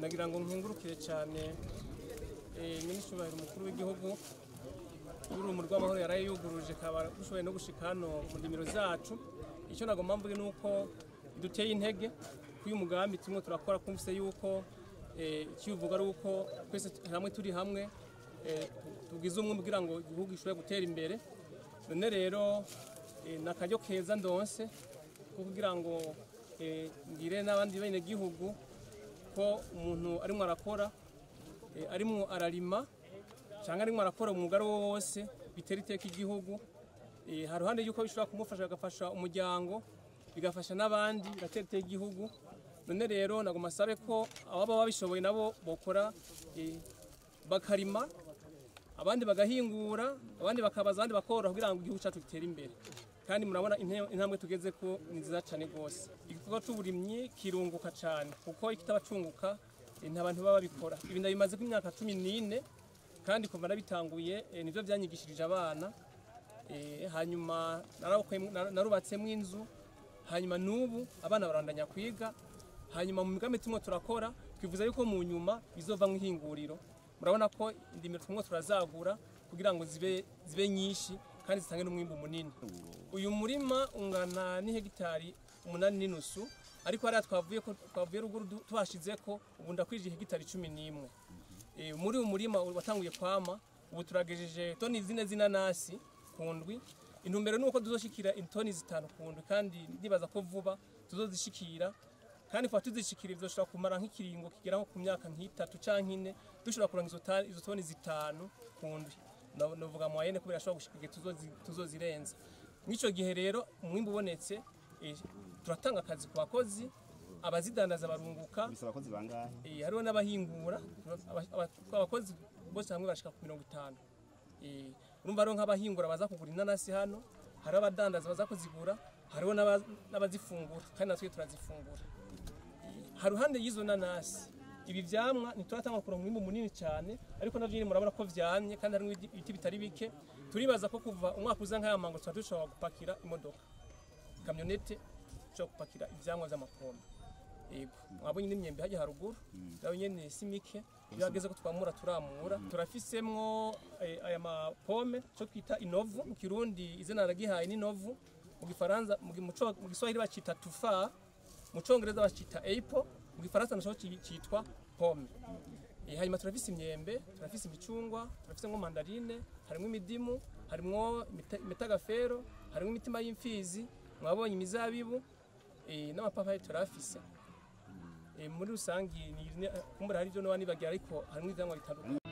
nagira ngo nkengurukire cyane minisitiri umukuru w'igihugu y'urumu rw'amahoro yaraye yuguruje kaba dushoboye no gushika hano mu ndimiro zacu icyo nagomba mvuge ni uko duteye intege k'uyu mugambi turimo turakora kumvise yuko icyo uvuga ari uko twese hamwe turi hamwe tugize umwe kugira ngo igihugu gishobore gutera imbere none rero ni akaryo keza ndonse ko kugira ngo ngire n'abandi bene gihugu ko umuntu arimo arakora arimo ararima cyangwa arimo arakora umwuga wo wose bitera iteka igihugu hari ruhande y'uko bishobora kumufasha bigafasha umuryango bigafasha n'abandi bigatera iteka igihugu none rero nagomba asabe ko ababa babishoboye nabo bakora bakarima abandi bagahingura abandi bakabaza abandi bakoroha kugira ngo igihugu cyacu gitere imbere kandi murabona intambwe tugeze ko ni nziza cyane rwose igikorwa cy'uburimyi kirunguka cyane kuko ikitabacunguka nta bantu baba babikora ibi ndabimaze ko imyaka cumi n'ine kandi kuva nabitanguye nibyo byanyigishirije abana hanyuma narubatsemo inzu hanyuma n'ubu abana barandanya kwiga hanyuma mu migambi turimo turakora twifuza yuko mu nyuma bizova mu ihinguriro murabona ko indimiro turimo turazagura kugira ngo zibe zibe nyinshi kandi zitange n'umwimbu munini uyu murima ungana n'ihegitari umunani n'inusu ariko hariya twavuye ko twavuye ruguru tuhashize ko ubu ndakwije hegitari cumi n'imwe muri uyu murima watanguye kwama ubu turagejeje toni zine z'inanasi ku ndwi intumbero ni uko tuzoshikira intoni zitanu ku ndwi kandi ndibaza ko vuba tuzozishikira kandi kuba tuzishikira bizoshobora kumara nk'ikiringo kigera nko ku myaka nk'itatu canke ine dushobora kurangiza izo toni zitanu ku ndwi novuga mu wayene kubera ashobora gushika igihe tuzozirenza mw'ico gihe rero umwimbu ubonetse turatanga akazi ku bakozi abazidandaza barunguka bisaba abakozi bangahe eh hariho n'abahingura abakozi bose hamwe bashika ku mirongo itanu eh urumva rero nk'abahingura baza kugura inanasi hano hariho abadandaza baza kuzigura hariho n'abazifungura kandi natwe turazifungura hari ruhande y'izo nanasi ibi vyamwa ntituratanga kuronka umwimbu munini cyane ariko navyo nyine murabona ko vyamye kandi harimo ibiti bitari bike turibaza ko kuva umwaka uza nk'aya mango tuba dushobora gupakira imodoka kamyonete dushobora gupakira ivyamwa vy'amapombe yego mwabonye n'imyembe hajya haruguru nayo nyene si mike iyo hageze ko twamura turamura turafisemwo aya mapome cyo kwita inovu mu kirundi izina naragihaye n'inovu mu gifaransa mu giswahili bacita tufa mu congereza bacita apple mu gifaransa naco citwa pome hanyuma turafise imyembe turafise imicungwa turafise nko mandarine harimwo imidimu harimwo imitagafero harimwo imitima y'imfizi mwabonye imizabibu n'amapapayi turafise muri rusangi kumbura hari ibyo niba nibagira ariko harimo ivyamwa bitandukanye